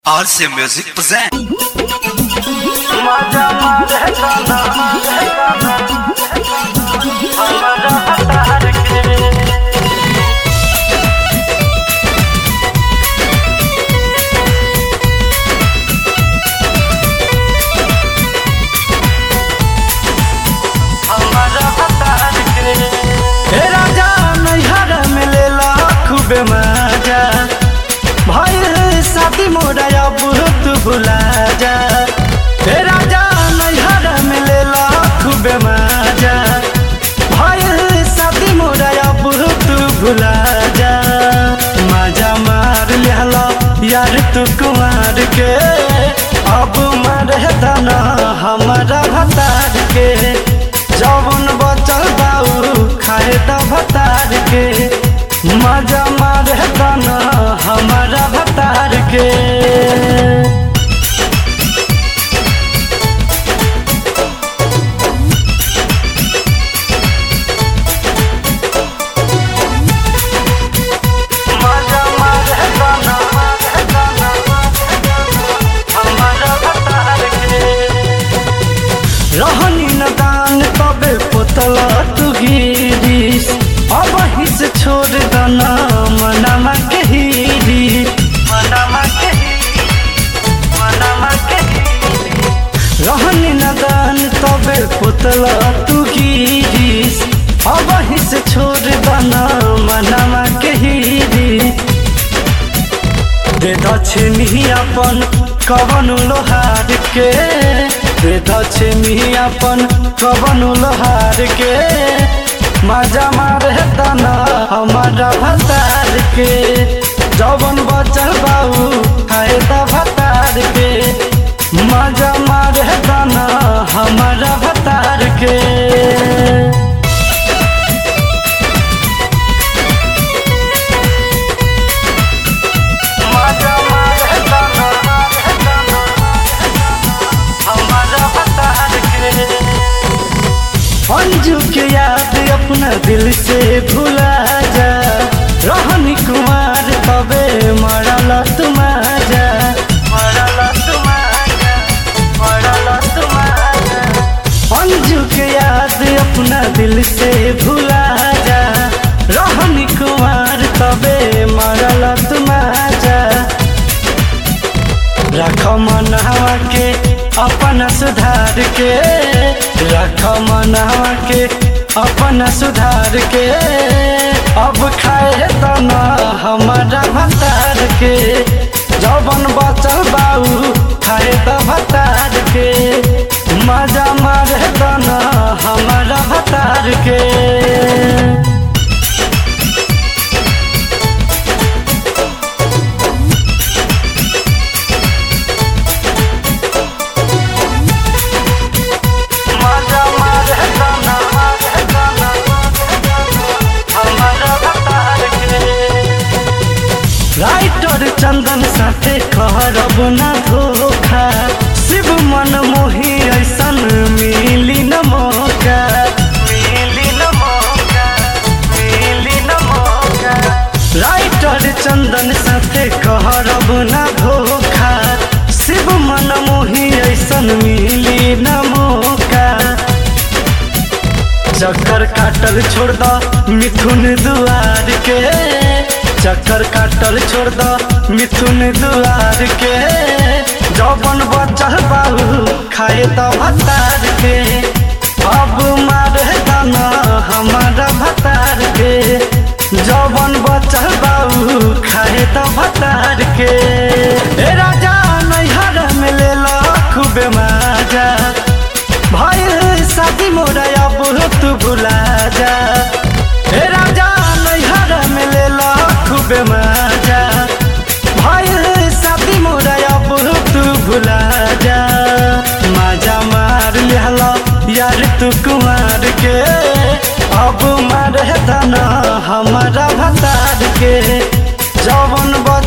RC Music present. मजा मारे गाना गाना हमरा हतार के हमरा हतार के हे राजा नैहर मिलेला खूबे मजा भइल शादी मोरा अब तू भुला जा हे राजा नैहर मिलेला खूबे मजा भइल शादी मोरा अब तू भुला जा मजा मार लेला यार तू कुमार के अब मारे दाना हमारा भतार के जवन बचल बाऊ खाए त भतार के मजा मारे दाना हमारा भतार के मजा मारे दाना हमारा भतार के रहनी न दान तबे पोतला तू गिरीस अब ही से छोड़ दना मनमा के हीरी मनमा के हीरी, मनमा के हीरी। रहनी न दान तबे पोतला तू गिरीस अब ही से छोड़ दना मनमा के हीरी दे दक्षिणी अपन कवन लोहार के दे दक्षिणी अपन कवन लोहार के मजा मारे तना हमारा भतार के जवन बचल बाऊ खाए त भतार के मजा मारे तना हमारा भतार के मजा मारे दाना हमारा भतार के अंजू के याद अपना दिल से भुला जा रहनी कुमार तबे मरल तुम जा मरल तुम जा मरल तुम जा अंजू के याद अपना दिल से भुला जा रहनी कुमार तबे मरल तुम जा रख मनवा के अपन सुधार के रख मनवा के अपन सुधार के अब खाए तना हमारा भतार के जवन बचल बाऊ खाए त भतार के मजा मारे तना हमारा भतार के मजा मारे गाना हमारा भतार के राइटर चंदन साथे कहरब न धोखा शिव मन मोही ऐसन मिली न मौका मिली न मौका मिली न मौका राइटर चंदन साथे कहरब न धोखा शिव मन मोही ऐसन मिली न मौका चक्कर काटल छोड़ द मिथुन दुआर के चक्कर काटल छोड़ द मिथुन दुआर के जौवन बचल बाहू खाए त भतार के अब मारे दाना हमारा भतार के जौवन बचल बाहू खाए त भतार के ए राजा नैहर में लेला खूबे मजा भइल शादी मोरा अब तू भुला जा हे राजा नैहर में लेला खूबे मजा भइल शादी मोरा अब तू भुला जा मजा मार लेला यार तू कुमार के अब मारे दाना हमारा भतार के जवन बच